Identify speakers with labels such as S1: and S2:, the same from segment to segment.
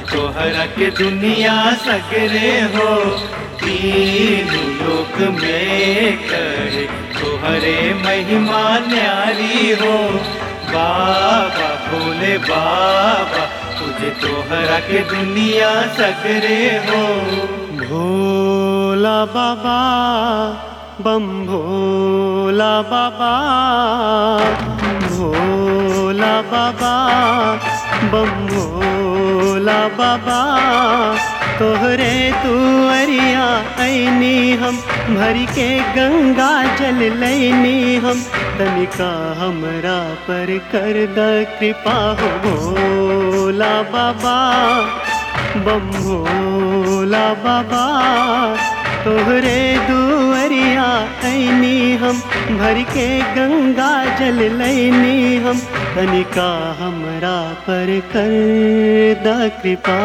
S1: तोहरा के दुनिया सगरे हो तीन लोक में करे तोहरे महिमा न्यारी हो बाबा भोले बाबा तुझे तोहरा के दुनिया सगरे हो
S2: भोला बाबा बम भोला बाबा भोला बाबा बम भोला बाबा तोहरे तुअरिया ऐनी हम भर के गंगा जल लैनी हम तनिका हमरा पर कर द कृपा हो भोला बाबा बम भोला बाबा तोहरे दुअरिया ऐनी हम भर के गंगा जल लैनी हम तनिका हमरा पर कर द कृपा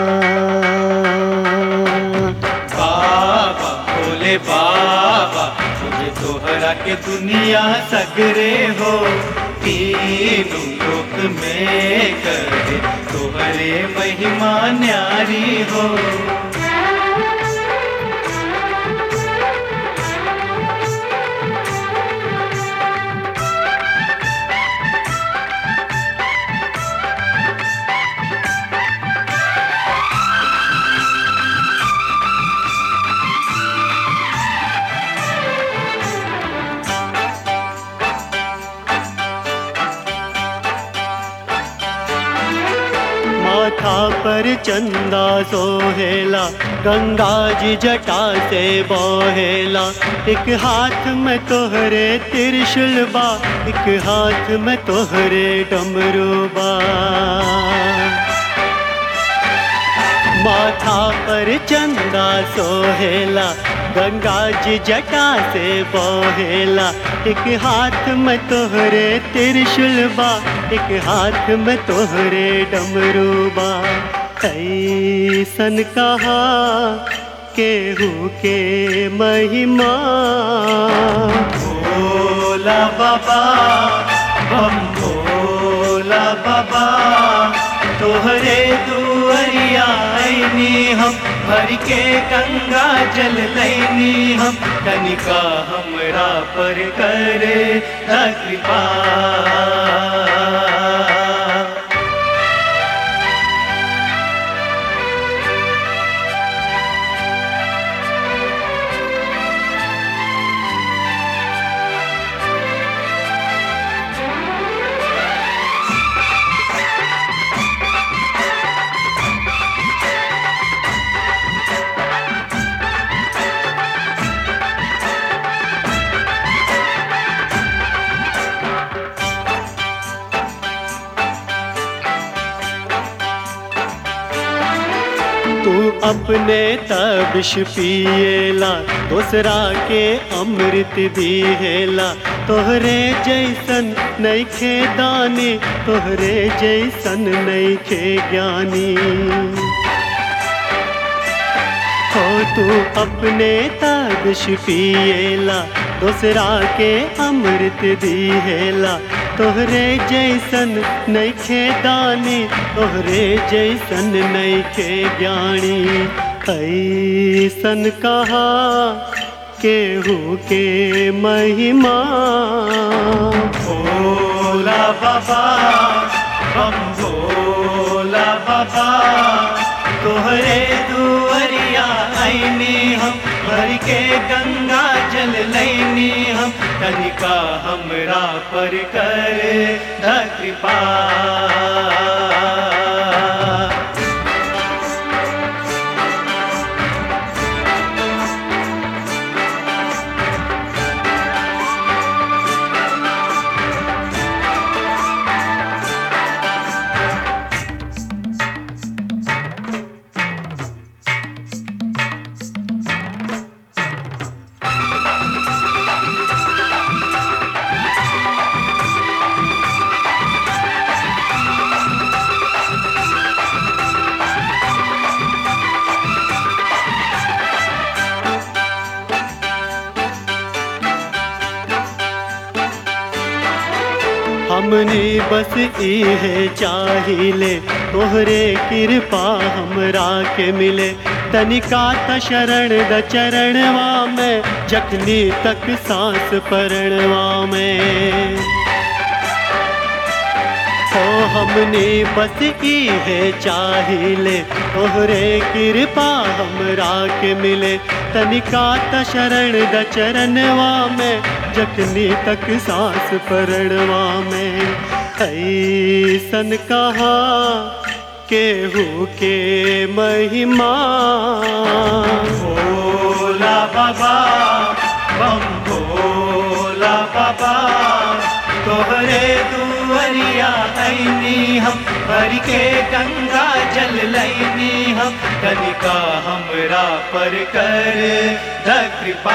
S1: बाबा भोले बाबा तुझे तोहरा के दुनिया सगरे हो तीनों लोक में करे तोहरे महिमा न्यारी हो
S2: माथा पर चंदा सोहेला गंगा जी जटा से बोहेला एक हाथ में तोहरे त्रिशूल बा एक हाथ में तोहरे डमरू बा माथा पर चंदा सोहेला गंगा जी जटा से बोहेला एक हाथ में तोहरे त्रिशूल बा एक हाथ में तोहरे डमरू बा ऐसन कहा केहू के महिमा
S1: भोला बाबा बम भोला बाबा तोहरे दुअरिया ऐनी हम भर के गंगा जल लैनी हम कनिका हमरा पर करे द कृपा
S2: तू अपने तबिश पिएला दूसरा के अमृत दिहेला तोहरे जैसन नैखे दानी तोहरे जैसन नैखे ज्ञानी हो तू अपने तबिश पिएला दूसरा के अमृत दिहेला तोहरे जैसन नैखे दानी तोहरे जैसन नैखे ज्ञानी ऐसन कहा केहू के महिमा
S1: भोला बाबा बम भोला बाबा तोहरे दुअरिया ऐनी हम भर के गंगा जल लैनी हम कनिका हमरा पर कर द कृपा
S2: हमने बस इहे चाहिले तोहरे कृपा हमरा के मिले तनिका त शरण द चरणवा में जखनी तक सांस परणवा में हो हमने बस इहे चाहिले तोहरे कृपा हमरा के मिले तनिका त शरण द चरणवा में जखनी तक सांस परणवा में ऐसन कहा केहू के महिमा
S1: भोला बाबा बम भोला बाबा तोहरे दुअरिया ऐनी हम भर के गंगा जल लैनी हम कनिका हमरा पर कर द कृपा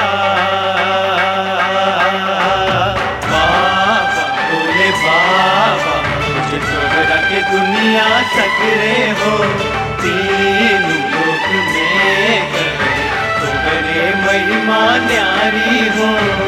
S1: बाबा भोले बाबा तुझे तोहरा के दुनिया सकरे हो तीन लोक में करे तोहरे महिमा न्यारी हो